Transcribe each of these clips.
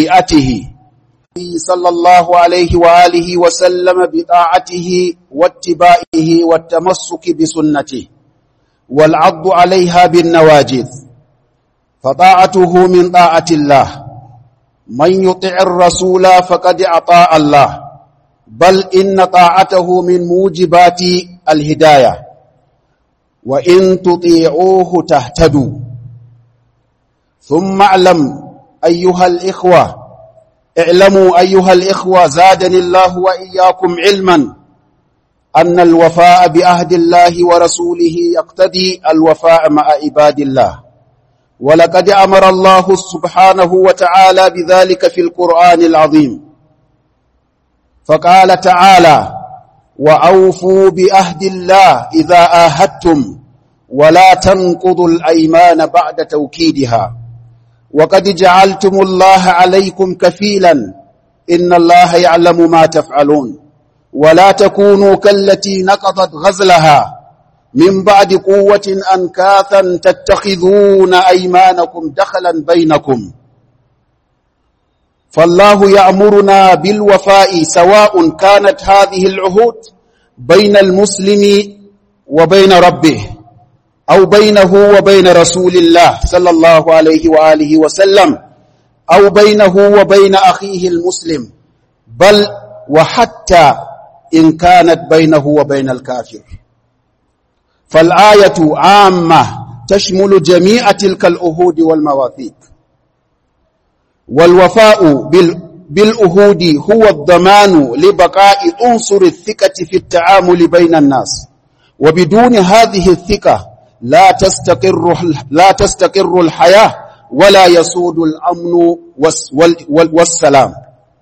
شريعته صلى الله عليه وآله وسلم بطاعته واتباعه والتمسك بسنته والعض عليها بالنواجذ فطاعته من طاعة الله من يطع الرسول فقد أطاع الله بل إن طاعته من موجبات الهداية وإن تطيعوه تهتدوا ثم اعلم أيها الإخوة اعلموا أيها الإخوة زادني الله وإياكم علما أن الوفاء بعهد الله ورسوله يقتضي الوفاء مع عباد الله ولقد أمر الله سبحانه وتعالى بذلك في القرآن العظيم فقال تعالى وأوفوا بعهد الله إذا آهدتم ولا تنقضوا الأيمان بعد توكيدها وقد جعلتم الله عليكم كفيلا إن الله يعلم ما تفعلون ولا تكونوا كالتي نقضت غزلها من بعد قوة أنكاثا تتخذون أيمانكم دخلا بينكم فالله يأمرنا بالوفاء سواء كانت هذه العهود بين المسلم وبين ربه أو بينه وبين رسول الله صلى الله عليه وآله وسلم أو بينه وبين أخيه المسلم بل وحتى إن كانت بينه وبين الكافر فالآية عامة تشمل جميع تلك الأهود والمواثيق والوفاء بالأهود هو الضمان لبقاء عنصر الثقة في التعامل بين الناس وبدون هذه الثقة لا تستقر لا تستقر الحياة ولا يسود الأمن والسلام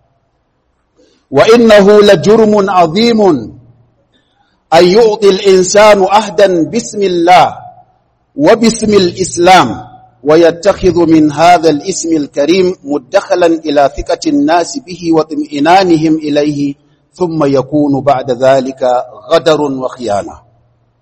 وإنه لجرم عظيم أن يعطي الإنسان أهدا باسم الله وباسم الإسلام ويتخذ من هذا الاسم الكريم مدخلا إلى ثقة الناس به واطمئنانهم إليه ثم يكون بعد ذلك غدر وخيانة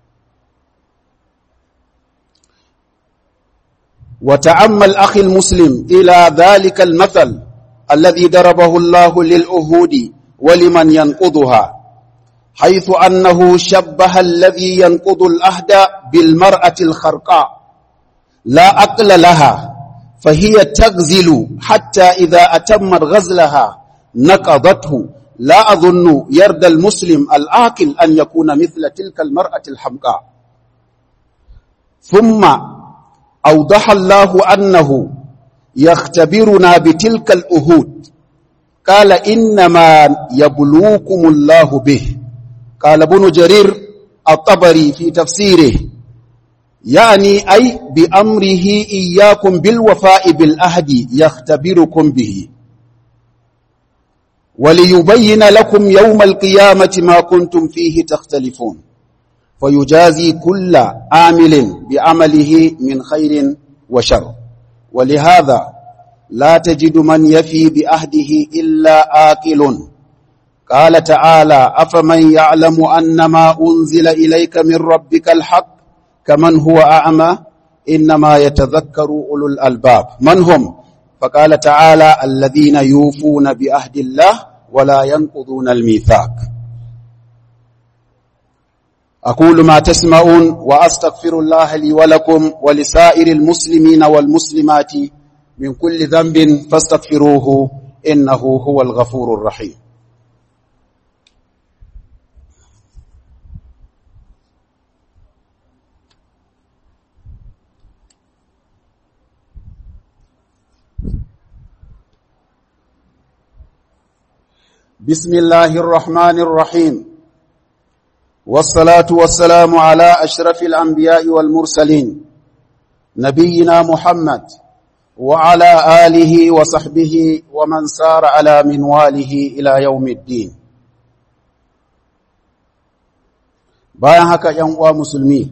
وتأمل أخي المسلم إلى ذلك المثل الذي ضربه الله للأهود ولمن ينقضها حيث أنه شبه الذي ينقض الأهد بالمرأة الخرقاء لا أقل لها فهي تغزل حتى إذا أتمت غزلها نقضته لا أظن يرد المسلم الآكل أن يكون مثل تلك المرأة الحمقاء ثم أوضح الله أنه يختبرنا بتلك الأهود قال إنما يبلوكم الله به قال ابن جرير الطبري في تفسيره يعني أي بأمره إياكم بالوفاء بالأهد يختبركم به وليبين لكم يوم القيامة ما كنتم فيه تختلفون فيجازي كل عامل بعمله من خير وشر ولهذا لا تجد من يفي بأهده إلا آكل قال تعالى أفمن يعلم أن ما أنزل إليك من ربك الحق كمن هو أعمى إنما يتذكر أولو الألباب من هم فقال تعالى الذين يوفون بأهد الله ولا ينقضون الميثاق أقول ما تسمعون وأستغفر الله لي ولكم ولسائر المسلمين والمسلمات من كل ذنب فاستغفروه إنه هو الغفور الرحيم بسم الله الرحمن الرحيم والصلاة والسلام على أشرف الأنبياء والمرسلين نبينا محمد وعلى آله وصحبه ومن سار على منواله إلى يوم الدين bayan haka ‘yan uwa musulmi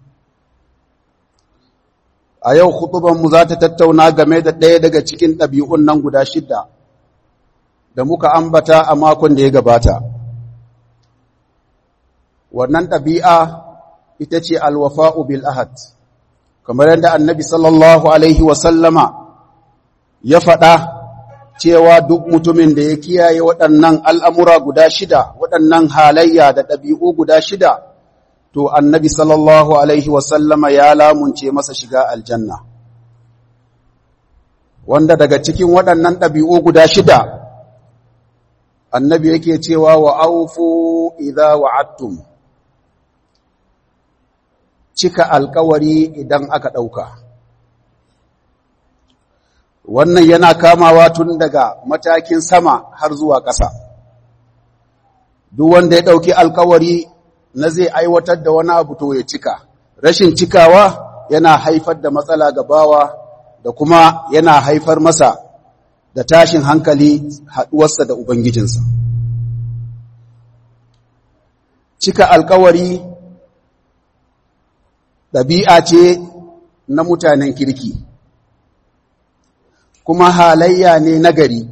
a yau mu za ta tattauna game da ɗaya daga cikin ɗabi'un nan guda shidda da muka ambata a makon da ya gabata wannan ɗabi'a ita ce alwafa'u bil ahad kamar yadda annabi sallallahu alaihi wasallama ya faɗa cewa duk mutumin da ya kiyaye waɗannan al'amura guda shida waɗannan halayya da ɗabi'u guda shida to annabi sallallahu alaihi wasallama ya lamunce masa shiga aljanna wanda daga cikin waɗannan ɗabi'u guda shida annabi yake cewa wa aufu idha wa'attum cika alkawari idan aka ɗauka wannan yana kamawa tun daga matakin sama har zuwa ƙasa duk wanda ya ɗauki alkawari na zai aiwatar da wani abu to ya cika rashin cikawa yana haifar da matsala ga bawa da kuma yana haifar masa da tashin hankali haɗuwarsa da ubangijinsa cika alkawari ɗabi'a ce na mutanen kirki kuma halayya ne nagari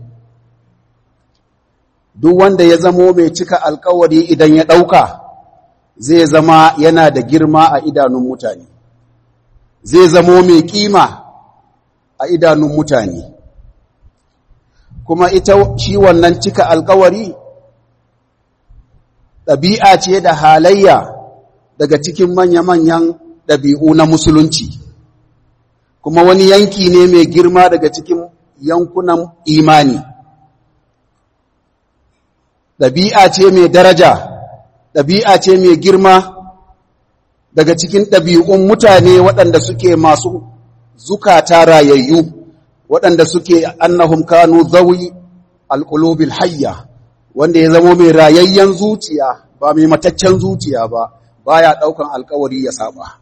duk wanda ya zamo mai cika alkawari idan ya ɗauka zai zama yana da girma a idanun mutane zai zamo mai kima a idanun mutane kuma ita shi wannan cika alkawari ɗabi'a ce da halayya daga cikin manya-manyan ɗabi'u na musulunci kuma wani yanki ne mai girma daga cikin yankunan imani ɗabi'a ce mai daraja ɗabi'a ce mai girma daga cikin ɗabi'un mutane waɗanda suke masu zukata rayayyu waɗanda suke annahum kanu zawi alƙulubil hayya wanda ya zama mai rayayyen zuciya ba mai mataccen zuciya ba baya ɗaukan alkawari ya saba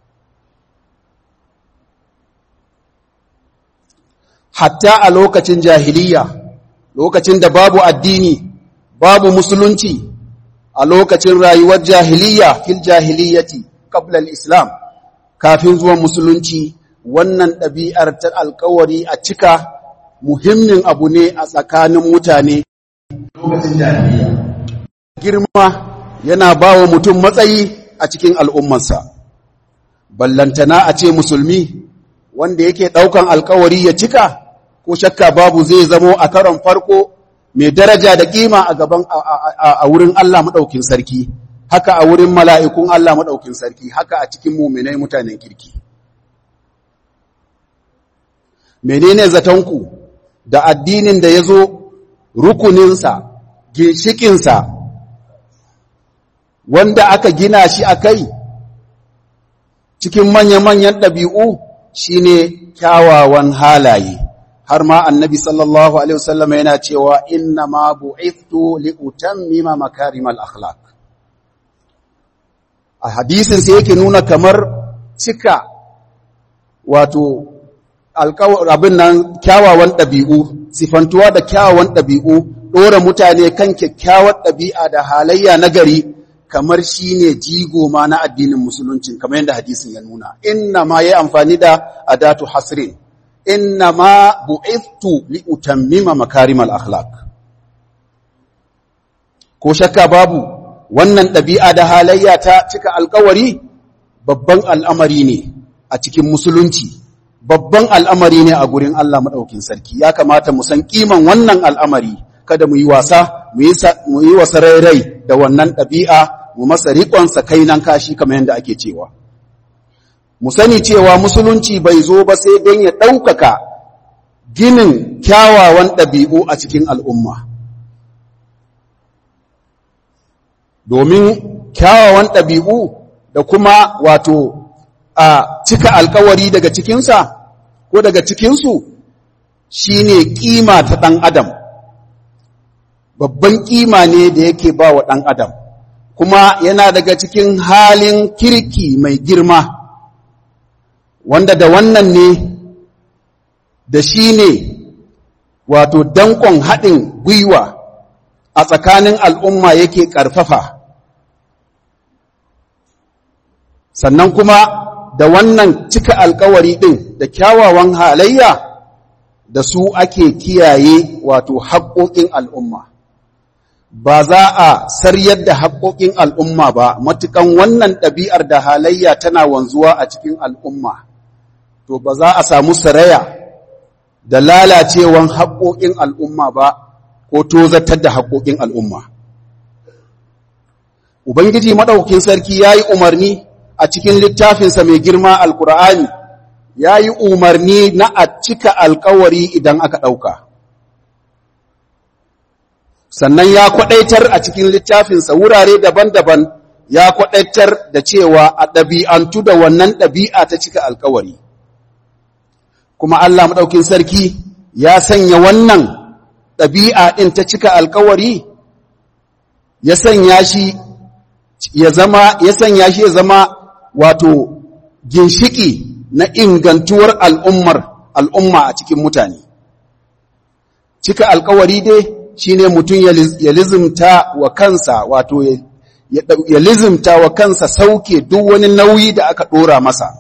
hatta a lokacin jahiliya lokacin da babu addini babu musulunci a lokacin rayuwar jahiliya fil jahiliyati qabla al-islam kafin zuwan musulunci wannan ɗabi'ar ta alkawari a cika muhimmin abu ne a tsakanin mutane lokacin jahiliya girma yana ba wa mutum matsayi a cikin al'ummansa ballantana a ce musulmi wanda yake ɗaukan alkawari ya cika ko shakka babu zai zamo a karon farko mai daraja da kima a gaban a wurin Allah maɗaukin sarki haka a wurin mala'ikun Allah maɗaukin sarki haka a cikin muminai mutanen kirki menene zatonku da addinin da ya zo rukuninsa ginshikinsa wanda aka gina shi a kai cikin manya-manyan ɗabi'u shine kyawawan halaye har ma annabi sallallahu alaihi wasallam yana cewa inna ma bu'ithtu li utammima makarimal akhlaq a hadisin sai yake nuna kamar cika wato abin nan kyawawan ɗabi'u sifantuwa da kyawawan ɗabi'u ɗora mutane kan kyakkyawar ɗabi'a da halayya na gari kamar shi ne jigo ma na addinin musulunci kamar yadda hadisin ya nuna inna ma ya amfani da adatu hasrin inna ma bu'ithtu li utammima makarimal akhlaq ko shakka babu wannan ɗabi'a da halayya ta cika alkawari babban al'amari ne a cikin musulunci babban al'amari ne a gurin Allah maɗaukin sarki ya kamata mu san kiman wannan al'amari kada mu yi wasa mu yi wasa rairai da wannan ɗabi'a mu masa riƙonsa kainan kashi kamar yadda ake cewa mu sani cewa musulunci bai zo ba sai don ya ɗaukaka ginin kyawawan ɗabi'u a cikin al'umma domin kyawawan ɗabi'u da kuma wato a cika alkawari daga cikinsa ko daga cikinsu shi ne ƙima ta ɗan adam babban ƙima ne da yake ba wa ɗan adam kuma yana daga cikin halin kirki mai girma wanda da wannan ne da shi ne wato dankon haɗin gwiwa a tsakanin al'umma yake ƙarfafa sannan kuma da wannan cika alkawari ɗin da kyawawan halayya da su ake kiyaye wato haƙoƙin al'umma ba za a saryar da haƙoƙin al'umma ba matukan wannan ɗabi'ar da halayya tana wanzuwa a cikin al'umma to ba za a samu saraya da lalacewan haƙoƙin al'umma ba ko tozatar da haƙoƙin al'umma. Ubangiji maɗaukin sarki ya yi umarni a cikin littafinsa mai girma Alƙur'ani, ya yi umarni na a cika alkawari idan aka ɗauka. Sannan ya kwaɗaitar a cikin littafinsa wurare daban-daban ya kwaɗaitar da cewa a ɗabi'antu da wannan ɗabi'a ta cika alkawari. Kuma Allah maɗaukin sarki ya sanya wannan ɗabi'a ɗin ta cika alkawari, ya sanya shi ya zama ya sanya shi ya zama wato ginshiki na ingantuwar al'ummar al'umma a cikin mutane cika alkawari dai shine mutum ya lizimta wa kansa wato ya lizimta wa kansa sauke duk wani nauyi da aka ɗora masa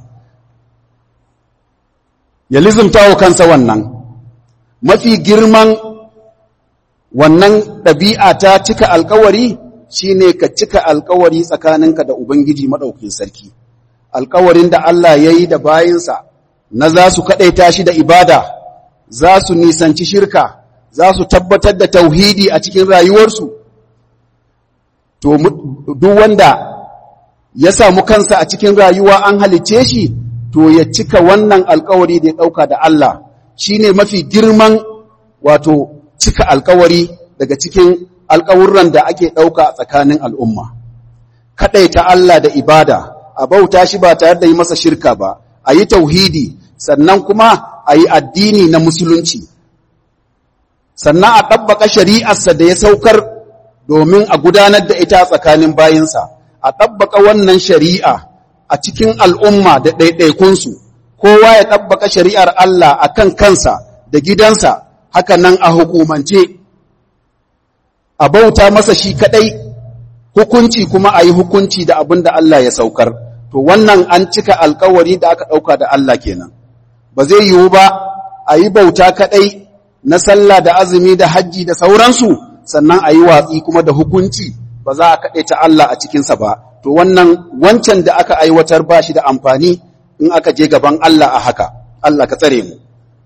ya lizimta wa kansa wannan mafi girman wannan ɗabi'a ta cika alkawari shi ne ka cika alkawari tsakaninka da Ubangiji maɗaukin sarki, alkawarin da Allah ya yi da bayinsa na za su kaɗaita shi da ibada, za su nisanci shirka, za su tabbatar da tauhidi a cikin rayuwarsu. To, duk wanda ya samu kansa a cikin rayuwa an halicce shi, to ya cika wannan alkawari da ya ɗauka da Allah, shi ne mafi girman wato cika alkawari daga cikin alƙawurran da ake ɗauka a tsakanin al'umma. Kaɗaita Allah da ibada, a bauta shi ba tare da yi masa shirka ba, a yi tauhidi, sannan kuma a yi addini na musulunci. Sannan a ɗabbaƙa shari'arsa da ya saukar domin a gudanar da ita tsakanin bayinsa, a ɗabbaƙa wannan shari'a a cikin al'umma da ɗaiɗaikunsu, kowa ya ɗabbaƙa shari'ar Allah a kan kansa da gidansa, haka nan a hukumance. a bauta masa shi kadai hukunci kuma a yi hukunci da abin da Allah ya saukar to wannan an cika alkawari da aka ɗauka da Allah kenan ba zai yiwu ba a yi bauta kadai na sallah da azumi da hajji da sauransu sannan a yi watsi kuma da hukunci ba za a kaɗe ta Allah a cikinsa ba to wannan wancan da aka aiwatar ba shi da amfani in aka je gaban Allah a haka Allah ka tsare mu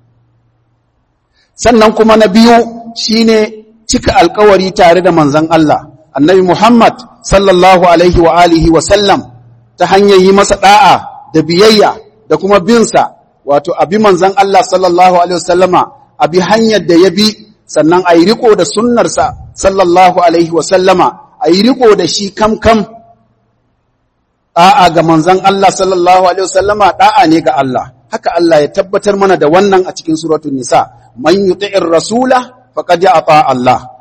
sannan kuma na biyu shine cika alkawari tare da manzan Allah, annabi Muhammad sallallahu Alaihi wa alihi wa sallam ta hanyar yi masa ɗa'a da biyayya da kuma binsa, wato abi manzan Allah sallallahu Alaihi wasallama abi hanyar da ya bi sannan a yi riko da sunnarsa sallallahu Alaihi wasallama a yi riko da shi kam-kam ɗa'a ga manzan Allah sallallahu Alaihi wasallama ɗa'a ne ga Allah. Haka Allah ya tabbatar mana da wannan a cikin suratun nisa, man yuti'ir rasula faƙad ya ata Allah.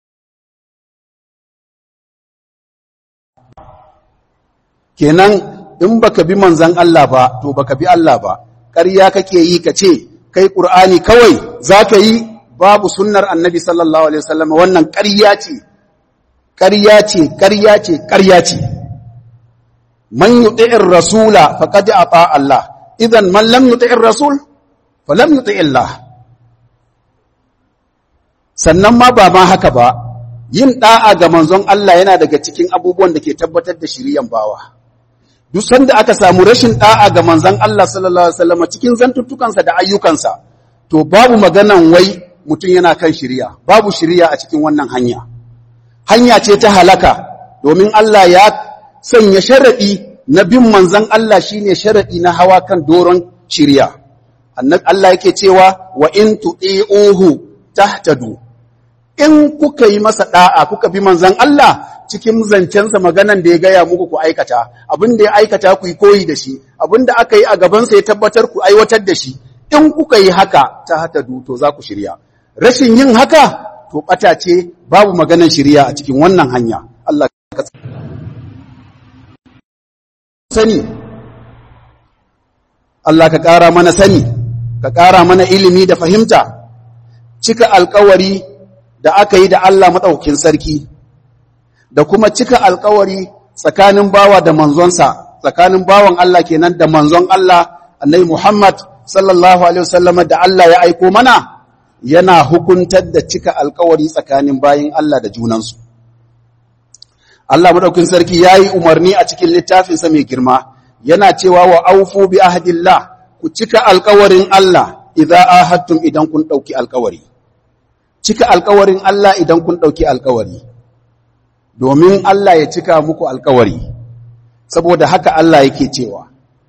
Kenan in baka bi manzan Allah ba, to baka bi Allah ba, ƙarya kake yi ka ce, kai ƙur'ani kawai za ka yi babu sunnar annabi sallallahu Alaihi wasallam wannan ƙarya ce, ƙarya ce, ƙarya ce, ƙarya ce. Man yuti'ir rasula faƙad ya ata Allah, idan man lam yuti'ir rasul, fa lam yuti'illah. sannan ma ba ma haka ba yin da'a ga manzon Allah yana daga cikin abubuwan da ke tabbatar da shiriyan bawa duk sanda aka samu rashin da'a ga manzon Allah sallallahu alaihi wasallam cikin zantuttukansa da ayyukansa to babu maganan wai mutum yana kan shiriya babu shiriya a cikin wannan hanya hanya ce ta halaka domin Allah ya sanya sharadi na bin manzon Allah shine sharadi na hawa kan doron shiriya annabi Allah yake cewa wa in tu'iuhu tahtadu in kuka yi masa da'a kuka bi manzan Allah cikin zancensa maganan da ya gaya muku ku aikata abin da ya aikata ku yi koyi da shi abin da aka yi a gabansa ya tabbatar ku aiwatar da shi in kuka yi haka ta hata to za ku shirya rashin yin haka to bata ce babu maganan shirya a cikin wannan hanya Allah ka sani Allah ka ƙara mana sani ka ƙara mana ilimi da fahimta cika alkawari da aka yi da Allah maɗaukin sarki, da kuma cika alkawari tsakanin bawa da manzonsa, tsakanin bawan Allah kenan da manzon Allah, annai Muhammad sallallahu Alaihi wasallama da Allah ya aiko mana, yana hukuntar da cika alkawari tsakanin bayin Allah da junansu. Allah maɗaukin sarki ya yi umarni a cikin littafinsa mai girma, yana cewa wa aufu bi ahadillah, ku cika alkawarin Allah, idza ahadtum idan kun dauki alkawari cika alkawarin Allah idan kun dauki alkawari domin Allah ya cika muku alkawari saboda haka Allah yake cewa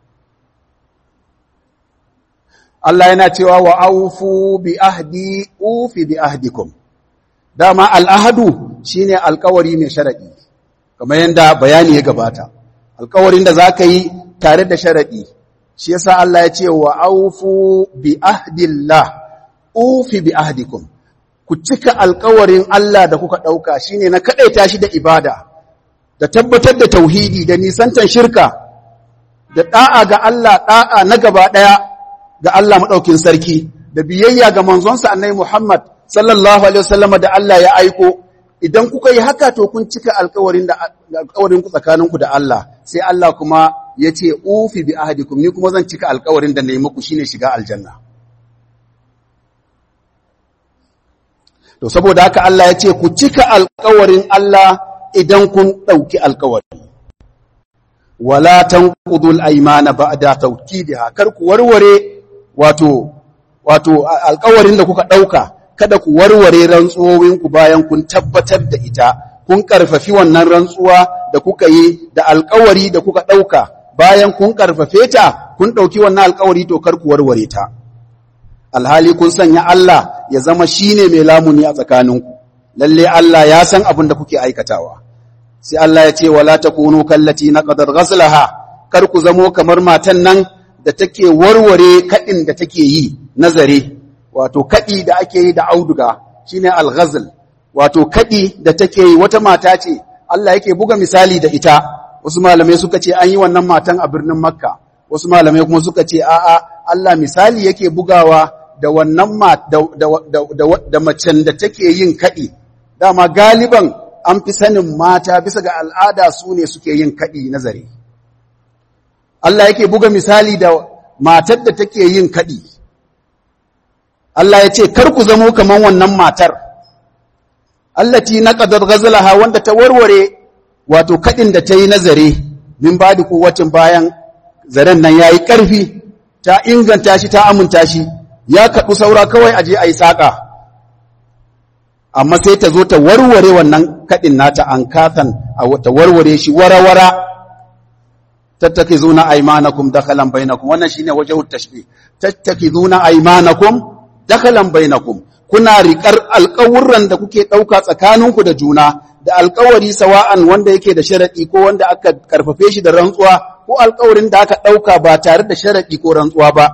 Allah yana cewa wa aufu bi ahdi ufi bi ahdikum dama al'ahadu shine alkawari mai sharadi kamar yadda bayani ya gabata alkawarin da zaka yi tare da sharadi shi yasa Allah ya ce wa aufu bi ahdillah ufi bi ahdikum ku cika alkawarin Allah da kuka dauka shine na kadaita shi da ibada da tabbatar da tauhidi da nisantan shirka da da'a ga Allah da'a na gaba daya ga Allah madaukin sarki da biyayya ga manzonsa annabi Muhammad sallallahu alaihi wasallam da Allah ya aiko idan kuka yi haka to kun cika alkawarin da alkawarin ku tsakaninku da Allah sai Allah kuma ya ce ufi bi ahadikum ni kuma zan cika alkawarin da nayi muku shine shiga aljanna to saboda haka Allah ya ce ku cika alkawarin Allah idan kun dauki alkawari wala tanqudul aymana ba'da tawkidiha kar ku warware wato wato alkawarin da kuka dauka kada ku warware rantsuwowinku bayan kun tabbatar da ita kun karfafi wannan rantsuwa da kuka yi da alkawari da kuka dauka bayan kun karfafe ta kun dauki wannan alkawari to kar ku warware ta alhali kun sanya Allah ya zama shine mai lamuni a tsakaninku lalle Allah ya san abin da kuke aikatawa sai Allah ya ce wala takunu kallati naqadar ghaslaha kar ku zamo kamar matan nan da take warware kadin da take yi nazare wato kaɗi da ake yi da auduga shine al-ghazl wato kaɗi da take yi wata mata ce Allah yake buga misali da ita wasu malamai suka ce an yi wannan matan a birnin Makka wasu malamai kuma suka ce a'a Allah misali yake bugawa da wannan da, da, da, da macen da take yin kaɗi dama galiban an fi sanin mata bisa ga al'ada su ne suke yin kaɗi nazari Allah yake buga misali da matar da take yin kaɗi Allah ya ce, Kar ku zamo kaman wannan matar, allati na ƙadar gazalaha wanda ta warware wato kaɗin da ta yi nazare, min ba da kowacin bayan zaren nan ya yi ƙarfi, ta inganta shi, ta aminta shi, ya kaɗu saura kawai aje a yi saƙa. Amma sai ta zo ta warware wannan kaɗin nata an katan, ta warware shi wara-wara, tattaki zuna aimanakum dakhalan bainakum wannan shine wajhut tashbih tattaki zuna aimanakum dakalan bainakum kuna riƙar alƙawurran da kuke ɗauka tsakaninku da juna da alƙawari sawa'an wanda yake da sharaɗi ko wanda aka karfafe shi da rantsuwa ko alƙawarin da aka ɗauka ba tare da sharaɗi ko rantsuwa ba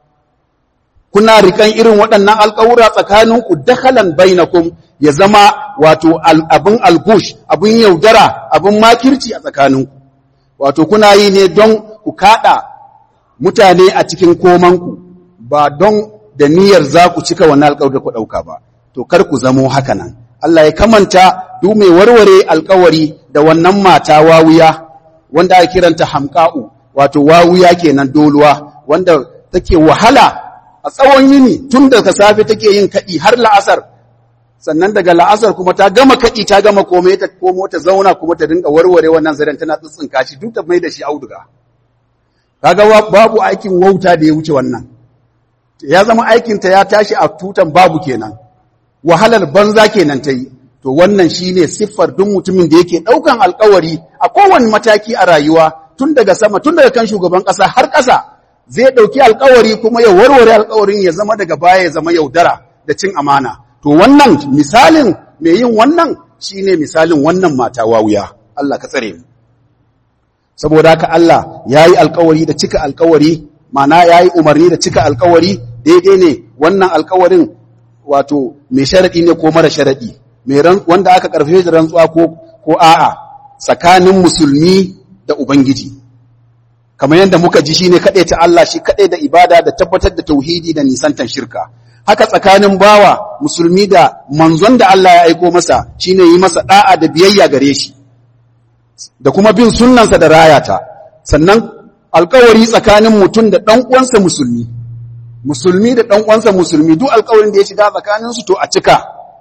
kuna riƙan irin waɗannan alƙawura tsakaninku dakalan bainakum ya zama wato abin algush abin yaudara abin makirci a tsakaninku wato kuna yi ne don ku kaɗa mutane a cikin komanku ba don da niyyar za ku cika wannan alƙawari da ku ɗauka ba, to kar ku zamo haka nan. Allah ya kamanta duk mai warware alƙawari da wannan mata wawuya, wanda ake kiranta hamka'u, wato wawuya kenan doluwa, wanda take wahala a tsawon yini tun daga safe take yin kaɗi har la'asar, sannan daga la'asar kuma ta gama kaɗi ta gama komai ta komo ta zauna kuma ta dinga warware wannan zaren tana tsitsinka shi duk ta mai da shi auduga. Kaga babu aikin wauta da ya wuce wannan. ya zama aikinta ya tashi a tutan babu kenan wahalar banza kenan ta yi to wannan shine siffar duk mutumin da yake ɗaukan alkawari a kowane mataki a rayuwa tun daga sama tun daga kan shugaban ƙasa har ƙasa zai ɗauki alkawari kuma ya warware alkawarin ya zama daga baya ya zama yaudara da cin amana to wannan misalin mai yin wannan shine misalin wannan mata wawuya Allah ka tsare mu saboda haka Allah yayi alkawari da cika alkawari mana yayi umarni da cika alkawari daidai ne wannan alkawarin wato mai sharaɗi ne ko mara sharaɗi wanda aka ƙarfe da rantsuwa ko ko a'a tsakanin musulmi da ubangiji kamar yadda muka ji shine kaɗai ta Allah shi kaɗai da ibada da tabbatar da tauhidi da nisantan shirka haka tsakanin bawa musulmi da manzon da Allah ya aiko masa shine yi masa da'a da biyayya gare shi da kuma bin sunnansa da rayata sannan alkawari tsakanin mutum da ɗan uwansa musulmi musulmi da ɗan uwansa musulmi duk alkawarin da ya shiga tsakaninsu to a cika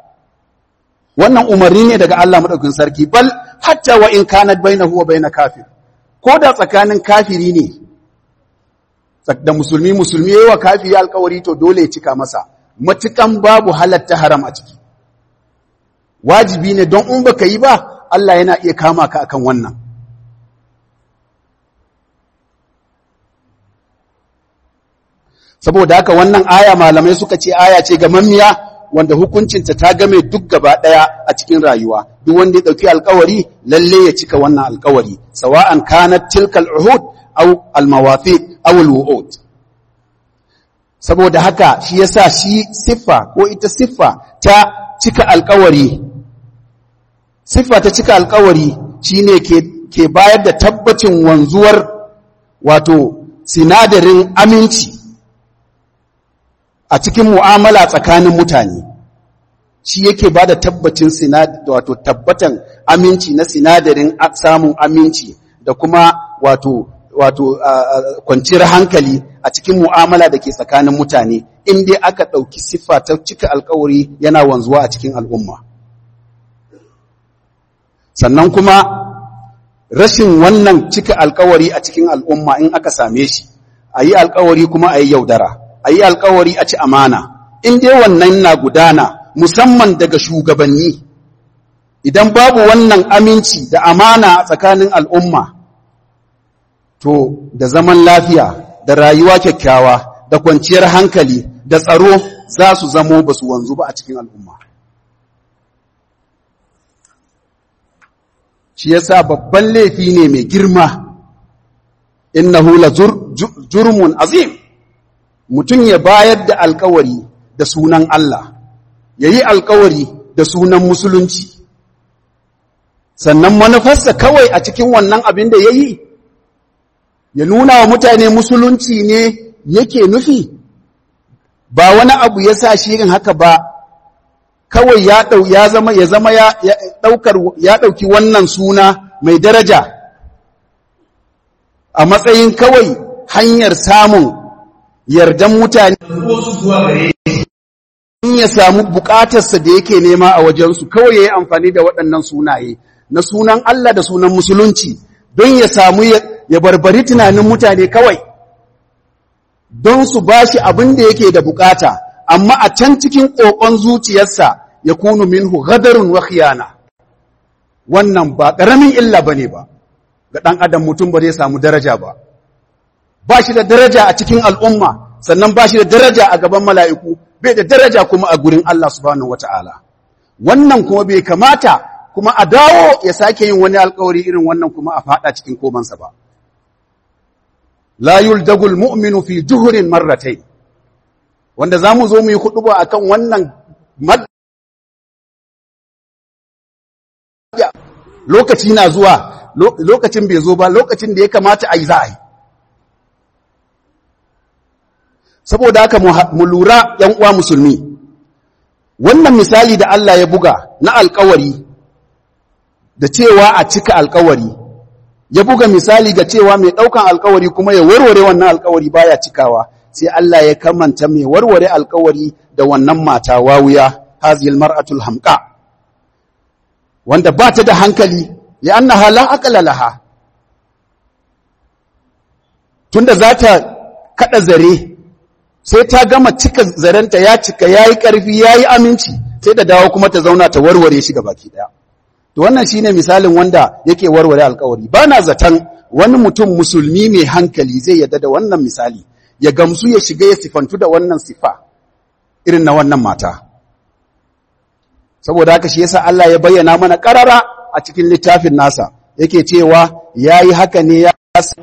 wannan umarni ne daga Allah madaukakin sarki bal hatta wa in kanat bainahu wa bain kafir ko da tsakanin kafiri ne da musulmi musulmi yayi wa kafiri alkawari to dole ya cika masa matukan babu halatta haram a ciki wajibi ne don in baka yi ba Allah yana iya kama ka akan wannan saboda haka wannan aya malamai suka ce aya ce ga mammiya wanda hukuncinta ta game duk gaba daya a cikin rayuwa duk wanda ya dauki alkawari lalle ya cika wannan alkawari sawa'an kanat tilkal uhud aw al mawafiq aw al wu'ud saboda haka shi yasa shi siffa ko ita siffa ta cika alkawari siffa ta cika alkawari shine ke ke bayar da tabbacin wanzuwar wato sinadarin aminci a cikin mu'amala tsakanin mutane shi yake ba da tabbacin wato tabbatan aminci na sinadarin samun aminci da kuma wato wato kwanciyar hankali a cikin mu'amala da ke tsakanin mutane in dai aka ɗauki siffa ta cika alkawari yana wanzuwa a cikin al'umma sannan kuma rashin wannan cika alkawari a cikin al'umma in aka same shi a yi alkawari kuma a yi yaudara a yi alkawari a ci amana in dai wannan na gudana musamman daga shugabanni idan babu wannan aminci da amana a tsakanin al'umma to da zaman lafiya da rayuwa kyakkyawa da kwanciyar hankali da tsaro za su zamo ba su wanzu ba a cikin al'umma shi yasa babban laifi ne mai girma innahu la jurmun azim mutum ya bayar da alkawari da sunan Allah, ya yi alkawari da sunan musulunci, sannan manufarsa kawai a cikin wannan abin da ya yi, ya nuna wa mutane musulunci ne yake nufi, ba wani abu ya sa shirin haka ba, kawai ya ya zama ya zama ya ɗaukar ya ɗauki wannan suna mai daraja a matsayin kawai hanyar samun yardan mutane in ya samu bukatarsa da yake nema a wajensu kawai ya yi amfani da waɗannan sunaye na sunan Allah da sunan musulunci don ya samu ya barbari tunanin mutane kawai don su ba shi abin da yake da bukata amma a can cikin ƙoƙon zuciyarsa ya kunu minhu gadarun wa khiyana wannan ba ƙaramin illa ba ne ba ga ɗan adam mutum ba zai samu daraja ba ba shi da daraja a cikin al'umma sannan ba shi da daraja a gaban mala'iku bai da daraja kuma a gurin Allah subhanahu wata'ala wannan kuma bai kamata kuma a dawo ya sake yin wani alkawari irin wannan kuma a fada cikin komansa ba la yuldagul mu'minu fi juhurin marratai wanda za mu zo mu yi huɗuba a kan wannan lokaci na zuwa lokacin bai zo ba lokacin da ya kamata a yi za a yi saboda haka mu lura ‘yan uwa musulmi wannan misali da Allah ya buga na alkawari da cewa a cika alkawari ya buga misali ga cewa mai ɗaukan alkawari kuma ya warware wannan alkawari baya cikawa sai Allah ya kamanta mai warware alkawari da wannan mata wawuya hazil mar'atul hamqa wanda ba ta da hankali ya annaha la aqla laha tunda za ta kada zare sai ta gama cika zarenta ya cika yayi karfi yayi aminci sai da dawo kuma ta zauna ta warware shi baki daya to wannan shine misalin wanda yake warware alkawari bana zaton wani mutum musulmi mai hankali zai yadda da wannan misali ya gamsu ya shiga ya sifantu da wannan sifa irin na wannan mata saboda haka shi yasa Allah ya bayyana mana karara a cikin littafin nasa yake cewa yayi haka ne ya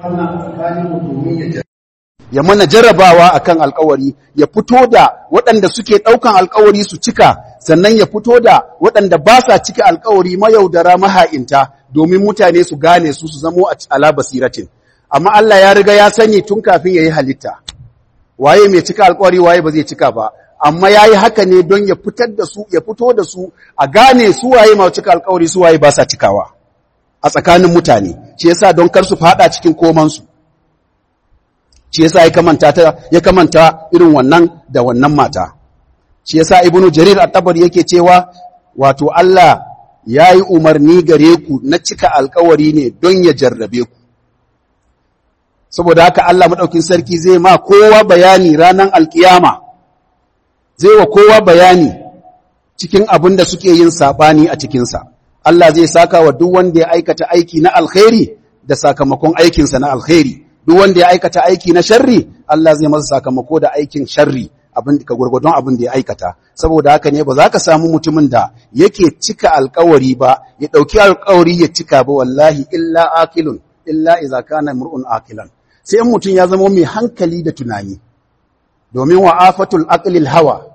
ya mana jarrabawa akan alkawari ya fito da waɗanda suke ɗaukan alkawari su cika sannan ya fito da waɗanda ba sa cika alkawari mayaudara maha'inta domin mutane su gane su su zamo a ala basiratin amma Allah ya riga ya sani tun kafin ya yi halitta waye mai cika alkawari waye ba zai cika ba amma ya yi haka ne don ya fitar da su ya fito da su a gane su waye ma cika alkawari su waye ba sa cikawa a tsakanin mutane shi yasa don kar su fada cikin komansu shi yasa ya kamanta ta ya kamanta irin wannan da wannan mata shi yasa ibnu jarir at-tabari yake cewa wato Allah yayi umarni gare ku na cika alkawari ne don ya jarrabe ku saboda haka Allah maɗaukin sarki zai ma kowa bayani ranar alkiyama zai wa kowa bayani cikin abin da suke yin saɓani a cikinsa Allah zai saka wa duk wanda ya aikata aiki na alkhairi da sakamakon aikinsa na alkhairi duk wanda ya aikata aiki na sharri Allah zai masa sakamako da aikin sharri abin ka gurgurdon abin da ya aikata saboda haka ne ba za ka samu mutumin da yake cika alkawari ba ya ɗauki alkawari ya cika ba wallahi illa akilun illa iza kana mur'un akilan sai in mutum ya zama mai hankali da tunani domin wa afatul aqlil hawa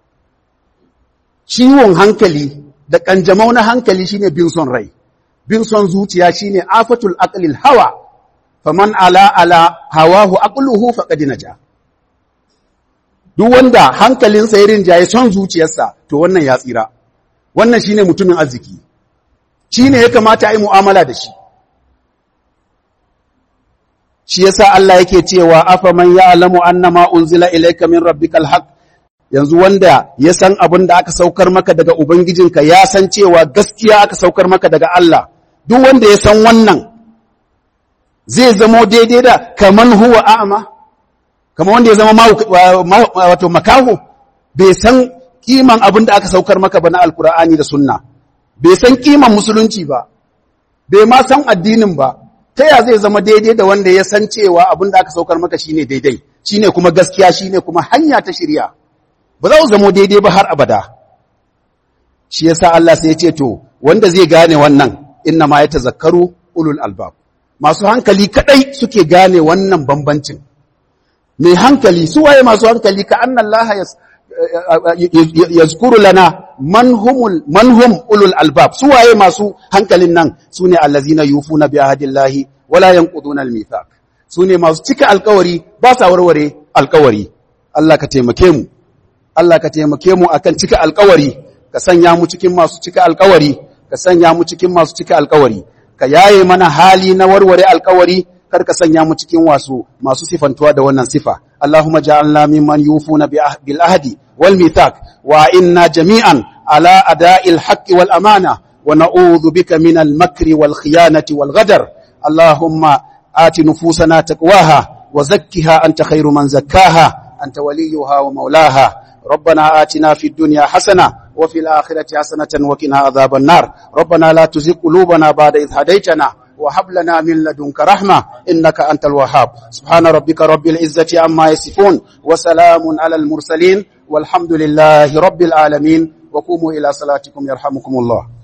ciwon hankali da kanjamau na hankali shine bin son rai bin son zuciya shine afatul aqlil hawa faman ala ala hawahu aqluhu faqad naja duk wanda hankalinsa ya rinjaye son zuciyarsa to wannan ya tsira wannan shine mutumin arziki shine ya kamata a yi mu'amala da shi shi yasa Allah yake cewa afa man ya'lamu annama unzila ilayka min rabbikal haqq yanzu wanda ya san abin da aka saukar maka daga ubangijinka ya san cewa gaskiya aka saukar maka daga Allah duk wanda ya san wannan zai zamo daidai da kaman huwa a'ma kamar wanda ya zama wato makaho bai san kiman abin da aka saukar maka ba na alkur'ani da sunna bai san kiman musulunci ba bai ma san addinin ba ta ya zai zama daidai da wanda ya san cewa abin da aka saukar maka shine daidai shine kuma gaskiya shine kuma hanya ta shirya ba za su zama daidai ba har abada shi yasa Allah sai ya ce to wanda zai gane wannan inna ma ya tazakkaru ulul albab masu hankali kadai suke gane wannan bambancin mai hankali su waye masu hankali ka annan laha ya zukuru lana manhum ulul albab su waye masu hankalin nan su ne allazina yufu na biya hadillahi wala yanquduna almithaq su ne masu cika alkawari ba sa warware alkawari Allah ka taimake mu Allah ka taimake mu akan cika alkawari ka sanya mu cikin masu cika alkawari ka sanya mu cikin masu cika alkawari ka yaye mana hali na warware alkawari kar ka sanya mu cikin wasu masu sifantuwa da wannan sifa Allahumma ja'alna mimman yufuna bil ahdi wal mithaq wa inna jami'an ala ada'il haqqi wal amana wa na'udhu bika min al makri wal khiyanati wal ghadar Allahumma ati nufusana taqwaha wa zakkiha anta khairu man zakkaha anta waliyuha wa maulaha ربنا آتنا في الدنيا حسنة وفي الآخرة حسنة وقنا عذاب النار ربنا لا تزغ قلوبنا بعد إذ هديتنا وهب لنا من لدنك رحمة إنك أنت الوهاب سبحان ربك رب العزة عما يصفون وسلام على المرسلين والحمد لله رب العالمين وقوموا إلى صلاتكم يرحمكم الله